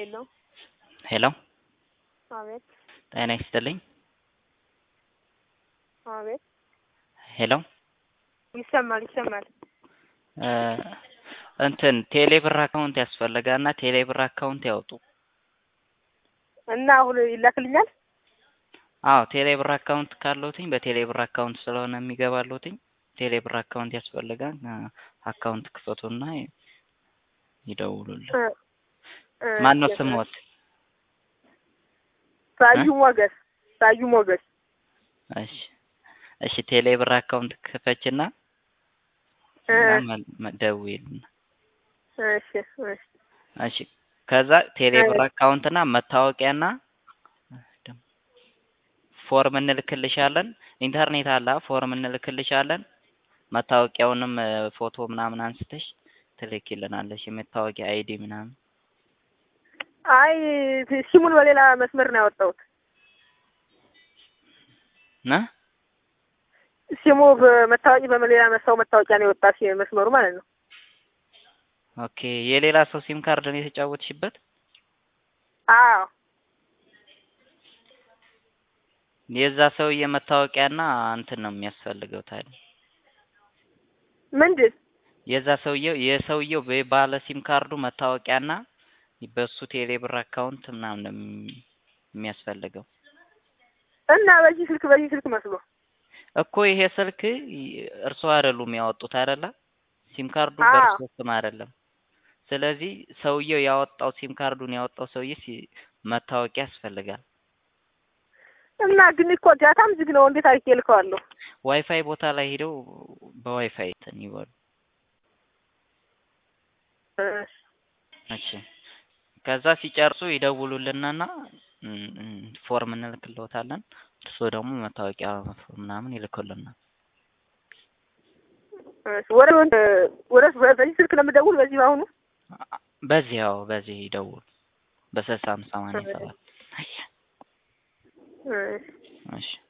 ሄሎ ሄሎ አቤት ጤና ይስጥልኝ። አቤት ሄሎ ይሰማል ይሰማል። እ እንትን ቴሌብር አካውንት ያስፈልጋልና ቴሌብር አካውንት ያውጡ። እና አሁን ይላክልኛል? አዎ ቴሌብር አካውንት ካለውትኝ በቴሌብር አካውንት ስለሆነ የሚገባለውትኝ ቴሌብር አካውንት ያስፈልጋል። እ አካውንት ክፈቱና ይደውሉልን። እ እ ማን ነው የት ስምዎት? ሳዩ ሞገስ ሳዩ ሞገስ እሺ እሺ ቴሌብር አካውንት ክፈችና እ እና መ- መ- ደውዪልን። እሺ እሺ እሺ ከዛ ቴሌብር አካውንትና መታወቂያና ፎርም እንልክልሻለን። ኢንተርኔት አለ ፎርም እንልክልሻለን። መታወቂያውንም እ ፎቶ ምናምን አንስተሽ ትልኪልናለሽ። የመታወቂያ አይዲ ምናምን አይ ሲሙን በሌላ መስመር ነው ያወጣሁት። ነ ሲሙ በመታወቂያ በሌላ ሰው መታወቂያ ነው የወጣ ሲ- መስመሩ ማለት ነው። ኦኬ የሌላ ሰው ሲም ካርድ ነው የተጫወትሽበት? አዎ የዛ ሰውዬ መታወቂያና እንትን ነው የሚያስፈልገው ታዲያ ምንድን የዛ ሰውየው የሰውየው ባለ ሲም ካርዱ መታወቂያና በሱ ቴሌብር አካውንት ምናምን ነው የሚ- የሚያስፈልገው እና በዚህ ስልክ በዚህ ስልክ መስሎ እኮ ይሄ ስልክ ይ- እርስዎ አይደሉም ያወጡት አይደለ? ሲም ካርዱ አዎ። በእርሶ ስም አይደለም። ስለዚህ ሰውየው ያወጣው ሲም ካርዱን ያወጣው ሰውዬ ሲ- መታወቂያ ያስፈልጋል። እና ግን እኮ ዳታም ዝግ ነው። እንዴት አድርጌ እልከዋለሁ? ዋይፋይ ቦታ ላይ ሄደው በዋይፋይ እንትን ይበሉ። እሺ እሺ ከዛ ሲጨርሱ ይደውሉልንና እም፣ እም፣ ፎርም እንልክልዎታለን። እርስዎ ደግሞ መታወቂያ ምናምን ይልኩልናል። እሺ ወደ ወደ በዚህ ስልክ ነው የምደውል በዚህ በአሁኑ በዚህ ያው በዚህ ይደውሉ በስልሳ አምስት ሰማንያ ሰባት እሺ እሺ